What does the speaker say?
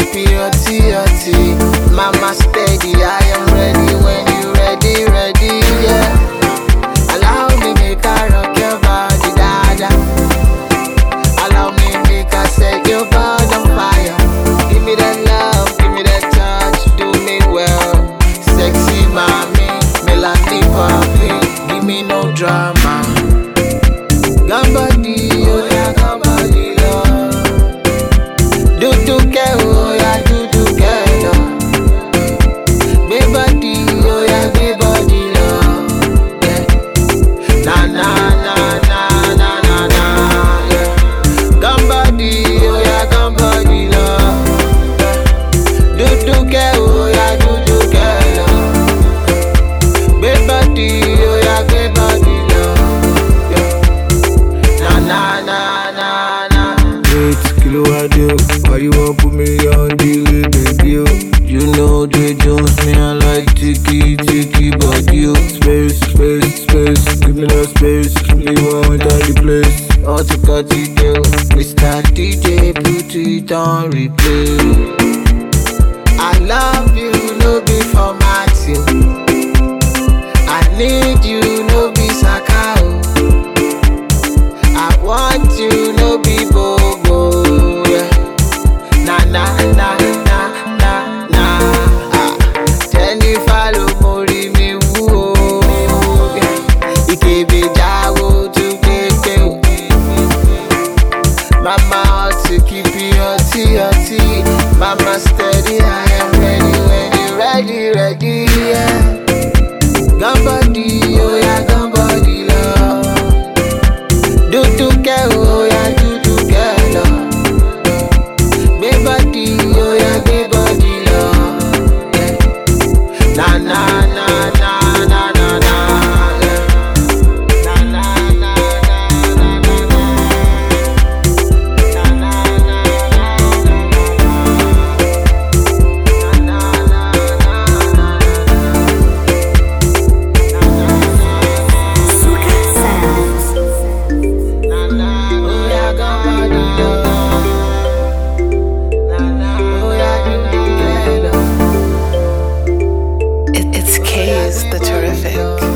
keep it hotty, hotty. Mama steady, I am ready when you ready, ready, yeah. Allow me make I rock your body, dada. Allow me make I set your body on fire. Give me that love, give me that touch, do me well. Sexy mommy, melody poppy, give me no drama. Gambadi, oh yeah, gambadi, love. Do do ke, oh yeah, do do ke, love. Baby body, oh yeah, baby body, love. Yeah. Na na na na na na na, yeah. Gambadi, oh yeah, gambadi, love. Do do ke, oh yeah, do do ke, love. Baby body, oh yeah, baby body, love. Yeah. Na na na na na. Wait, kilo I do. Why you want put me on the way, baby? Oh? You know they Jones, me I like ticky ticky, but you space, space, space. Give me that space. Me want enter the place. Oh, to cut it down. Mr. DJ, put it on replay. I love you, no be for Matthew. I need you, no be Saka. oh. I want you, no be Bobo. Yeah. Na na na na na na. Ah. Jennifer ló mórí mi wú o. Yeah. Ìkébé jáwó tún kéèké o. Mama hot to keep you hotty, hotty. Mama steady, I am ready when you ready, ready, yeah. Gambadi, oh yeah, gambadi, love. Do do ke, oh yeah, do do ke, love. Baby body, oh yeah, baby body, love. Yeah. Na na na na na na na. Yeah. Na na na na na na na. Suka Sounds. It, it's K's the terrific.